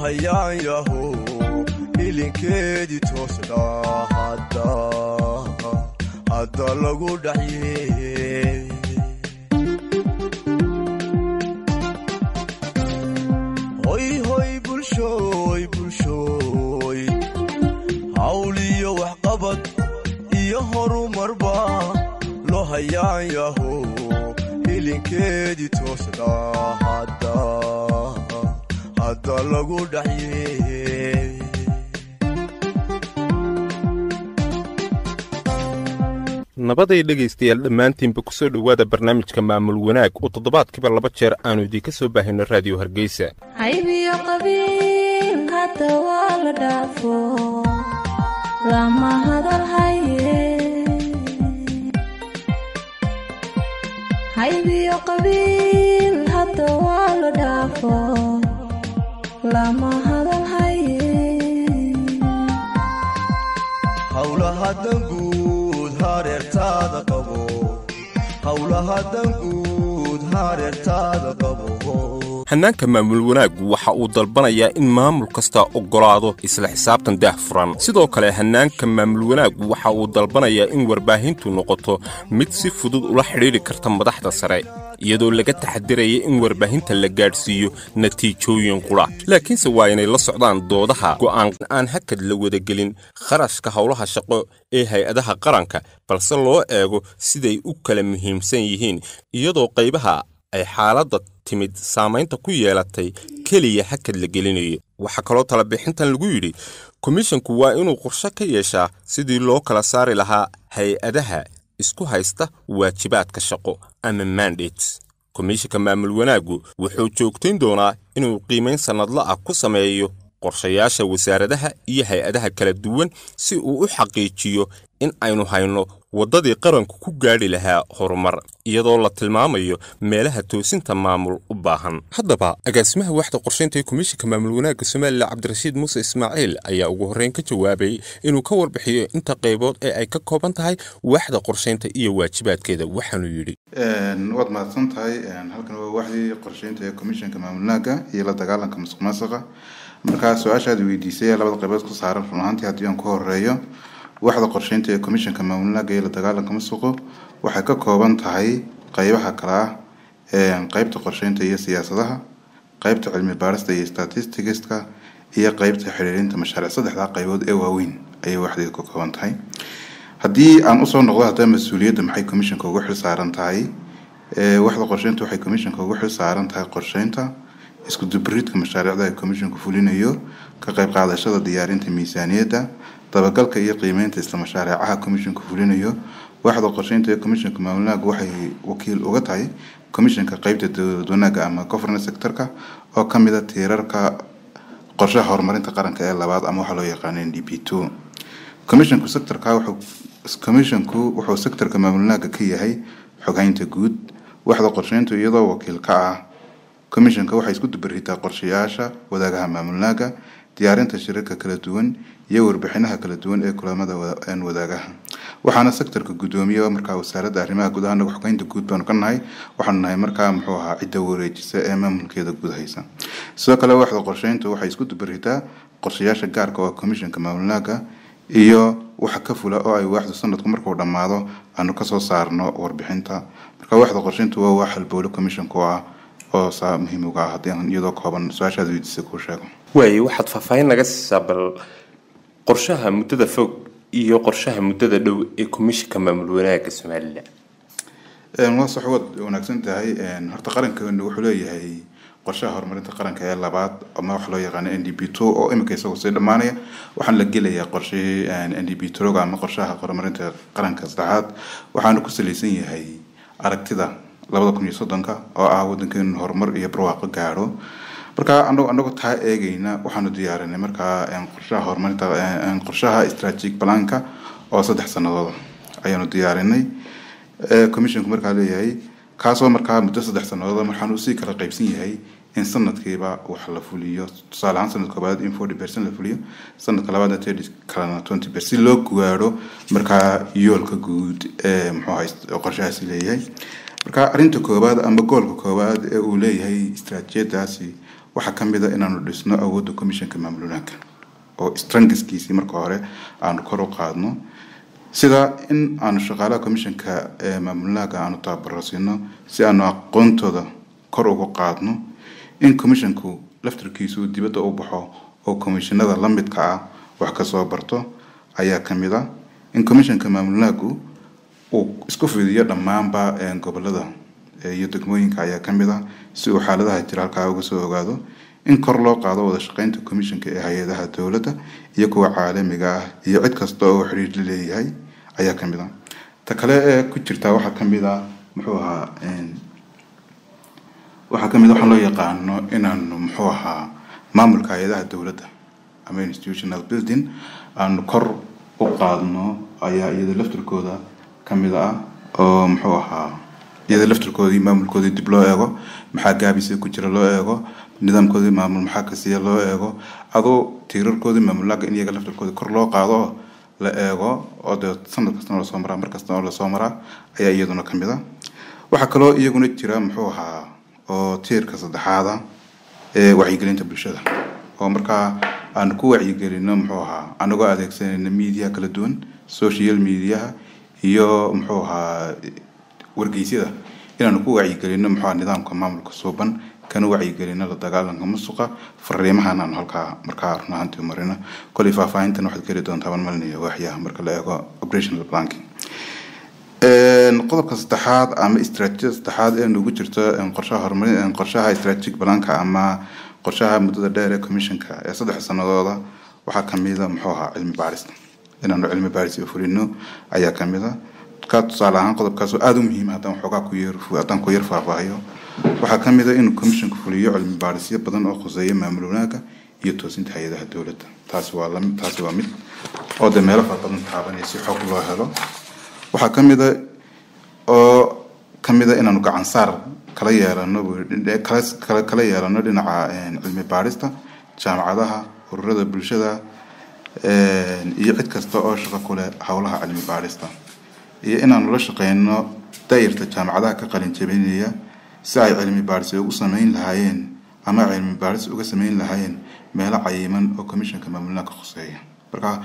hayaan yaho ilinkeedii toosna hadda lagu dhaxye hoy hoy bulshooy bulshooy hawliyo waxqabad iyo horumarba loo hayaan yaho ilinkeedii toosna hadda lagu dhaxye nabaday dhegaystayaal dhammaantiinba ku soo dhowaada barnaamijka maamul wanaag oo toddobaadkiiba laba jeer aannu idiinka soo baahino raadiyo hargeysa haybiyo qabiil hadda waa la dhaafo lama hadal haye haybiyo qabiil hadda waa la dhaafo lama hadal haye howlaha danguud hareertaada qabo howlaha danguud hareertaada qabo hannaanka maamul wanaaggu waxa uu dalbanayaa in maamul kasta oggolaado isla xisaabtan daah furan sidoo kale hannaanka maamul wanaaggu waxa uu dalbanayaa in warbaahintu noqoto mid si fudud ula xidhiidhi karta madaxda sare iyadoo laga taxadiraya in warbaahinta la gaadhsiiyo natiijooyin qudha laakiinse waa inay la socdaan doodaha go'aan aan hakad la wadagelin kharashka howlaha shaqo ee hay-adaha qaranka balse loo eego siday u kala muhiimsan yihiin iyadoo qaybaha ay xaaladda timid saamaynta ku yeelatay keliya hakad la gelinayo waxaa kaloo talabixintan lagu yidhi komishinku waa inuu qorshe ka yeeshaa sidii loo kala saari lahaa hay-adaha isku haysta waajibaadka shaqo ama mandates komishinka maamul wanaaggu wuxuu joogtayn doonaa inuu qiimayn sannadla ah ku sameeyo qorshayaasha wasaaradaha iyo hay-adaha kala duwan si uu u xaqiijiyo in aynu hayno waddadii qaranku ku gaadhi lahaa horumar iyadoo la tilmaamayo meelaha toosinta maamul u baahan haddaba agaasimaha waxda qorshaynta ee komishinka maamul wanaagga somalilan cabdirashiid muuse ismaaciil ayaa ugu horreyn ka jawaabay inuu ka warbixiyo inta qaybood ee ay ka kooban tahay waxda qorshaynta iyo waajibaadkeeda waxaanuu yidhi waad mahadsan tahay halkan waa waxdii qorshaynta ee komishinka maamul wanaagga iyo la dagaalanka musuq maasuqa markaa su-aashaad weydiisay labada qaybood ku saaran run ahaantii haddii aan ku horeeyo waxda qorshaynta ee komishinka maamulnaaga iyo la dagaalanka musuqu waxay ka kooban tahay qeybaha kale ah qeybta qorshaynta iyo siyaasadaha qeybta cilmi baarista iyo statisticska iyo qeybta xiriirinta mashaariic saddexdaa qaybood ee waaweyn ayay waxdeed ka kooban tahay haddii aan usoo noqdo haddaba mas-uuliyadda maxay komishinka ugu xil saaran tahay waxda qorshaynta waxay komishinka ugu xil saaran tahay qorshaynta isku dubaridka mashaariicda ay komishinku fulinayo ka qayb qaadashada diyaarinta miisaaniyadda dabagalka iyo qiimeynta isla mashaariicaha komishinku fulinayo waxda qorsheynta ee komishinka maamulnaaga waxay wakiil uga tahay komishinka qeybta dowlad wanaaga ama governance sectorka oo kamid a tiirarka qorshaha horumarinta qaranka ee labaad ama waxaa loo yaqaana n d p two komishinku sectorka wuxuu komishinku wuxuu sectorka maamulnaaga ka yahay xoghaynta guud waxda qorsheyntu iyadoo wakiil ka ah komishinka waxay isku dubaritaa qorshayaasha wadaagaha maamulnaaga diyaarinta shirarka kala duwan iyo warbixinaha kala duwan ee kulamada wadaagaha waxaana sectorka guddoomiye markaa wasaaradda arrimaha guud ahaan xogeynta guud baanu ka nahay waxaanu nahay markaa muxuu ahaa cidda wareejisa ee maamulkeeda guud haysa sidoo kale waxda qorsheyntu waxay isku dubaritaa qorshayaasha gaarka oo komishinka maamulnaaga iyo waxa ka fula oo ay waaxdu sanadku markuu dhammaado aanu kasoo saarno warbixinta marka waxda qorsheyntu waa wax halbowle commissionku ah oo saa muhiim uga ah haddii aan iyadoo kooban su-aashaad weydiisay kuu sheego waaye waxaad faahfaahin naga siisaa bal qorshaha muddada fog iyo qorshaha muddada dhow ee komishinka maamul wanaagga somalilan waa sax waad wanaagsan tahay horta qarankeenu wuxuu leeyahay qorshaha horumarinta qaranka ee labaad ama waxa loo yaqaano n d b two oo iminka isagoo sii dhammaanaya waxaana la gelayaa qorshihii n d b troga ama qorshaha horumarinta qaranka saddexaad waxaana ku salaysan yahay aragtida labada kun iyo soddonka oo ah wadankeenu horumar iyo barwaaqo gaadho marka anagu anagoo taa eegayna waxaanu diyaarinay markaa qorshaha horumarinta qorshaha strategic planka oo saddex sanadooda ayaanu diyaarinay commissionku markaa leeyahay kaasoo markaa muddo saddex sanadooda waxaanu usii kala qaybsan yahay in sanadkiiba wax la fuliyo tusaale ahaan sanad koobaad in forty percent la fuliyo sanadka labaadna thirty kalena twenty percent si loo gaadho markaa yoolka guud ee muxuu ahay qorshahaasi leeyahay marka arrinta koowaad ama goolka koowaad ee uu leeyahay istaraatiijiyadaasi waxaa ka mid a inaanu dhisno awoodda commissionka maamul wanaagga oo strangiskiisii marka hore aanu kor u qaadno sida in aanu shaqaalaha commissionka ee maamul wanaagga aanu tababaro siino si aanu aqoontooda kor ugu qaadno in commissionku laftarkiisu dibadda u baxo oo commissionada la midka ah wax kasoo barto ayaa ka mid a in commissionka maamul wanaaggu uu isku fidiyo dhammaanba gobolada iyo degmooyinka ayaa ka mid ah si uu xaaladaha jira halkaa uga soo ogaado in kor loo qaado wada shaqeynta commissionka ee hay-adaha dowladda iyo kuwa caalamiga ah iyo cid kasta oo xiriir la leeyahay ayaa ka mid ah ta kale ee ku jirtaa waxaa ka mid ah muxuu ahaa waxaa ka mid a waxaa loo yaqaano inaanu muxuu ahaa maamulka hay-adaha dowladda ama institutional building aanu kor u qaadno ayaa iyada laftirkooda ka mid ah oo muxuu ahaa iyada laftirkoodii maamulkoodii dib loo eego maxaa gaabisa ku jira loo eego nidaamkoodii maamul maxaa kasiya loo eego adoo tiirarkoodii maamulaaga in iyaga laftirkoodii kor loo qaado oo la eego oo dee sanad kastana lasoo maraa mar kastana oo lasoo maraa ayaa iyaduna ka mid a waxaa kaloo iyaguna jira muxuu ahaa oo tiirka saddexaada ee wacyigelinta bulshada oo markaa aan ku wacyigelino muxuu ahaa anagoo adeegsanayna media kala duwan social mediaha iyo muxuu ahaa wargeysyada inaanu ku wacyigelino muxuu ahaa nidaamka maamulka suuban kana wacyigelino la dagaalanka musuqa fariimahan aanu halkaa markaa run ahaantii marino kolay faahfaahintan waxaad geli doontaa ban malinaya waaxyaha marka la eego operational planking qodobka saddexaad ama istaraatiijiyada saddexaad ee nugu jirto qorshaha horumarin qorshaha strategic planka ama qorshaha muddada dheer ee commissionka ee saddex sanadooda waxaa kamida muxuu ahaa cilmi baarista inaanu cilmi baaris fulino ayaa kamida ka tusaale ahaan qodobkaas oo aada u muhiim haddaan waxoogaa ku yar haddaan ku yar faahfaahiyo waxaa kamid a inuu commissionku fuliyo cilmi baarisyo badan oo khuseeya maamul wanaagga iyo toosinta hay-adaha dowladda taasi waa lamid taasi waa mid oo dee meelo fara badan taabanaya si xog loo helo waxaa kamid a oo kamid a inaanu gacan saar kala yeelano kala kala yeelano dhinaca cilmi baarista jaamacadaha ururada bulshada iyo cid kasta oo shaqo ku leh howlaha cilmi baarista iyo inaanu la shaqeyno daayirta jaamacadaha ka qalin jabinaya si ay cilmi baaris ugu sameyn lahaayeen ama cilmi baaris uga sameyn lahaayeen meelo cayiman oo commissionka maamulnaha ka khuseeya marka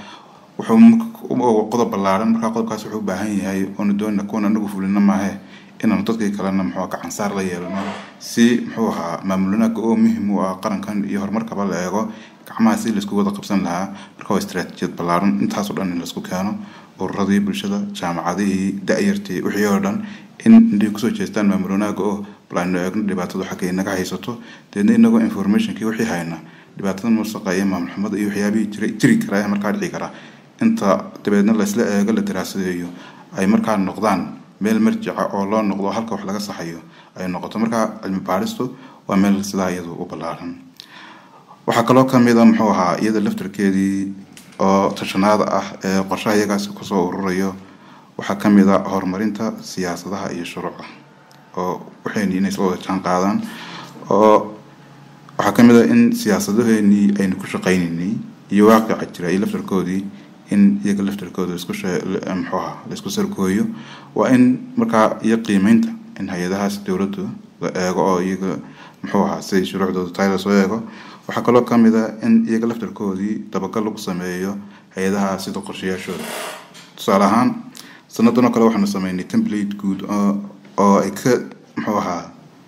wuxuu qodob ballaaran markaa qodobkaas wuxuu u baahan yahay oonu doonina kuwan anagu fulino maahe inaanu dadkii kalena muxuu gacansaar la yeelano si muxuu ahaa maamulnaaga oo muhim u ah qarankan iyo horumarkaba la eego gacmaha si laisku wada qabsan lahaa marka waa istaraatiijiyad ballaaran intaasoo dhan in laisku keeno ururadii bulshada jaamacadihii da-yartii wixii oo dhan in intay kusoo jeestaan maamul wanaaga oo bal aynu eegno dhibaatadu xagga inaga haysato deedna inagoo informationkii wixii hayna dhibaatada musaqa iyo maamul xumada iyo waxyaabihii jira jiri kara ee markaa dhici kara inta dabeedna laysla eego la daraasadeeyo ay markaa noqdaan meel marjica oo loo noqdo halka wax laga saxayo ay noqoto markaa cilmi baaristu waa meel sidaa iyadu u ballaaran waxaa kaloo kamid a muxuu ahaa iyada laftarkeedii oo tashanaada ah ee qorshaha iyagaasi kusoo ururayo waxaa kamid a horumarinta siyaasadaha iyo shuruucda oo waxayni inay isla wada jaan qaadaan oo waxaa kamid a in siyaasadaheenii aynu ku shaqaynaynay iyo waaqica jira iyo laftarkoodii in iyaga laftarkooda isku muxuu ahaa laisku sarkooyo waa in markaa iyo qiimeynta in hay-adahaas dowladdu la eego oo iyaga muxuu ahaa siday shuruucdooda tahay lasoo eego waxaa kaloo kamid a in iyaga laftarkoodii dabagal lagu sameeyo hay-adaha sida qorshayaashooda tusaale ahaan sanadan oo kale waxaanu sameynay template guud oo ay ka muxuu ahaa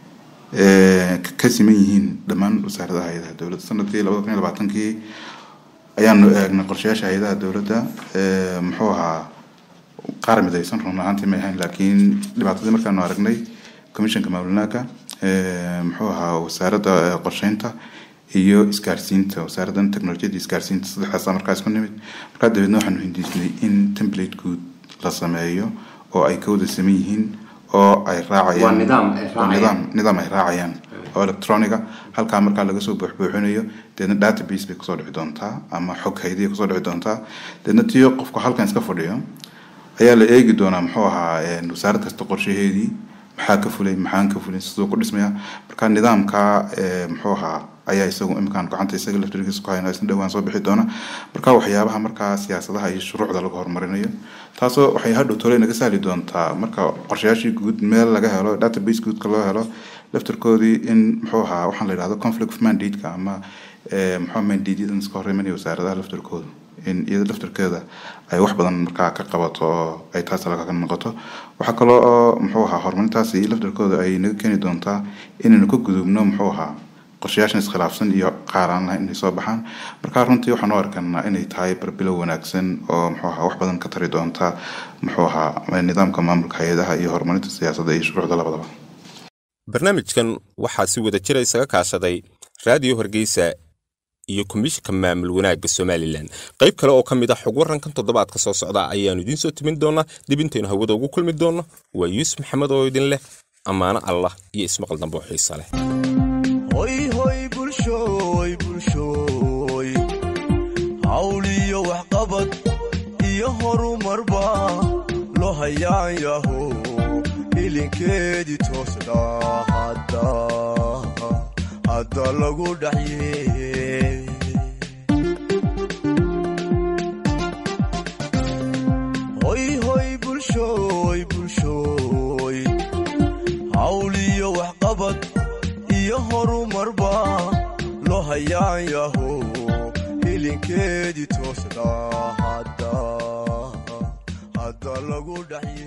ka siman yihiin dhammaan wasaaradaha hay-adaha dowladda sanadkii labada kun iyo labaatankii ayaanu eegnay qorshayaasha hay-adaha dowladda muxuu ahaa qaar midaysan run ahaantii may ahayn laakiin dhibaatadii markaanu aragnay commissionka maamulnaaka muxuu ahaa wasaaradda qorsheynta iyo isgaarsiinta wasaaraddan technolojiyada isgaarsiinta saddexdaasa markaa isku nimid markaa dabeedna waxaanu hindiisnay in template guud la sameeyo oo ay ka wada saman yihiin oo ay raacayaan nidaam nidaam ay raacayaan oo electroniga halkaa markaa laga soo buuxbuuxinayo deedna database bay kusoo dhici doontaa ama xog haydiya kusoo dhici doontaa deedna tiyo qofku halkan iska fadhiyo ayaa la eegi doonaa muxuu ahaa wasaarad kasta qorshaheedii maxaa ka fulay maxaan ka fulin siduu ku dhismaya marka nidaamka muxuu ahaa ayaa isagu iminkaan gacanta isaga laftirkiisa ku hayna isna dhowaan soo bixi doona marka waxyaabaha markaa siyaasadaha iyo shuruucda lagu horumarinayo taasoo waxay hadhow tole naga sahli doontaa marka qorshayaashii guud meel laga helo database guudka loo helo laftarkoodii in muxuu ahaa waxaan la yidhahdo conflict of mandate-ka ama muxuu mandate-yadan iska hor imanaya wasaaradaha laftarkooda in iyada laftarkeeda ay wax badan markaa ka qabato oo ay taas laga noqoto waxaa kaloo oo muxuu ahaa horumarintaasi laftarkooda ay naga keeni doontaa inaynu ka gudubno muxuu ahaa qorshayaashan iskhilaafsan iyo qaar aan lahayn inay soo baxaan marka runtii waxaan u arkanaa inay tahay barbilow wanaagsan oo muxuu ahaa wax badan ka tari doonta muxuu ahaa nidaamka maamulka hay-adaha iyo horumarinta siyaasadda iyo shuruucda labadaba barnaamijkan waxaa si wada jira isaga kaashaday raadiyo hargeysa iyo komishinka maamul wanaagga somalilan qayb kale oo ka mid ah xog warankan toddobaadka soo socda ayaannu idiin soo timin doonaa dib intaynu hawada ugu kulmi doonno waa yuusuf maxamed oo idin leh ammaano allah iyo ismaqal dambe oo xiisa leh hoy hoy bulshooy bulshooy hawl iyo waxqabad iyo horumarba loo hayaan yaho ilinkeedii toosna hadda hadda lagu dhaxye hoy hoy bulshooy bulshooy hawl iyo waxqabad iyo horumarba loo hayaan yaho ilinkeedii toosna hadda hadda lagu dhaxye